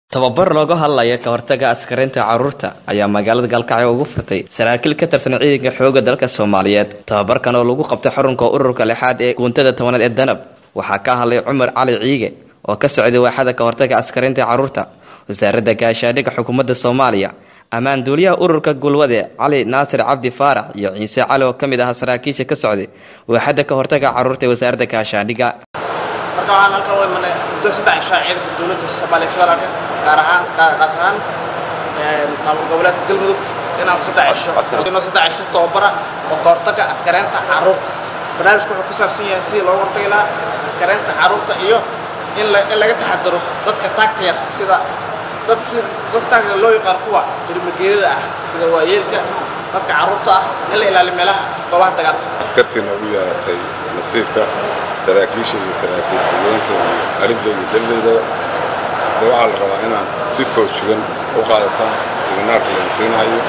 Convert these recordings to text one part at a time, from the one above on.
tababar looga hadlaya ka hortaga askarinta carruurta ayaa magaalada gaalkacyo ugu furtay saraakiil ka tirsan ciidanka xooga dalka soomaaliyeed tababarkan oo lagu qabtay xarunka ururka lixaad ee guuntada tobanaad ee danab waxaa ka hadlay cumar cali ciige oo ka socday waaxada ka hortaga askarinta carruurta wasaaradda gaashaandhigga xukuumadda soomaaliya ammaan duuliyaha ururka gulwade cali naasir cabdi faarax iyo ciise cali oo ka mid ahaa saraakiisha ka socday waaxada ka hortaga carruurta ee wasaaradda gaashaandhigga marka waxaan halkan u imanay muddo saddex cishaa ciidanka dowladda soomaaliya federaalka gaar ahaan qaas ahaan maamul goboleedka galmudug inaan saddex cisho inoo saddex cisho tababara oo ka hortaga askareynta carruurta barnaamijku wuxuu ku saabsan yahay sidii looga hortagi lahaa askareynta carruurta iyo in la in laga taxadaro dadka taagta yar sida dad sida dad taagta loo yaqaan kuwa birmageedada ah sida waayeelka dadka carruurta ah in la ilaaliyo meelaha goobaha dagaalka askartiina ugu yeelatay nasiibka saraakiisha iyo saraakiil xigeenka iyo alifle iyo dalleydaba hadda waxaa la rabaa inaad si foojugan u qaadataan siminaarka laga siinayo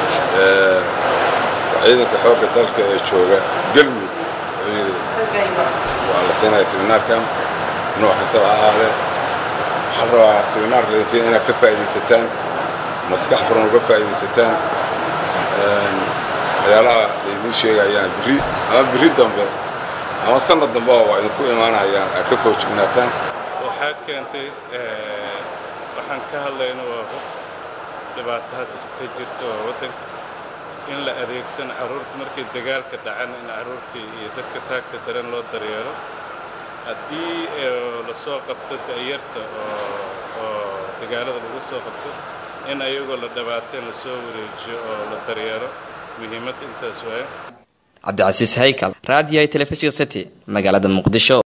ciidanka xoogga dalka ee jooga galmudug wuxuu yidhi waa la siinaya siminaarkan nooc kastaba ha ahaadee waxaa la rabaa siminaarka laga siina inaad ka faa'iidaysataan maskax furan uga faa'iidaysataan waxyaalaha laydiin sheegayaan birri ama birri dambe ama sanad dambe waa idinku imaanayaan aad ka foojignaataan waxaa keentay waxaan ka hadlayno waa dhibaato hadda ka jirta oo waddanka in la adeegsan carruurta markay dagaalka dhacan in carruurtii iyo dadka taagta daran loo daryeelo haddii lasoo qabto da'yarta oo dagaalada lagu soo qabto in ayagoo la dhibaateen lasoo wareejiyo oo la daryeelo muhiimadda intaas waaye cabdicasiis haykal raadiyaha telefishinka city magaalada muqdisho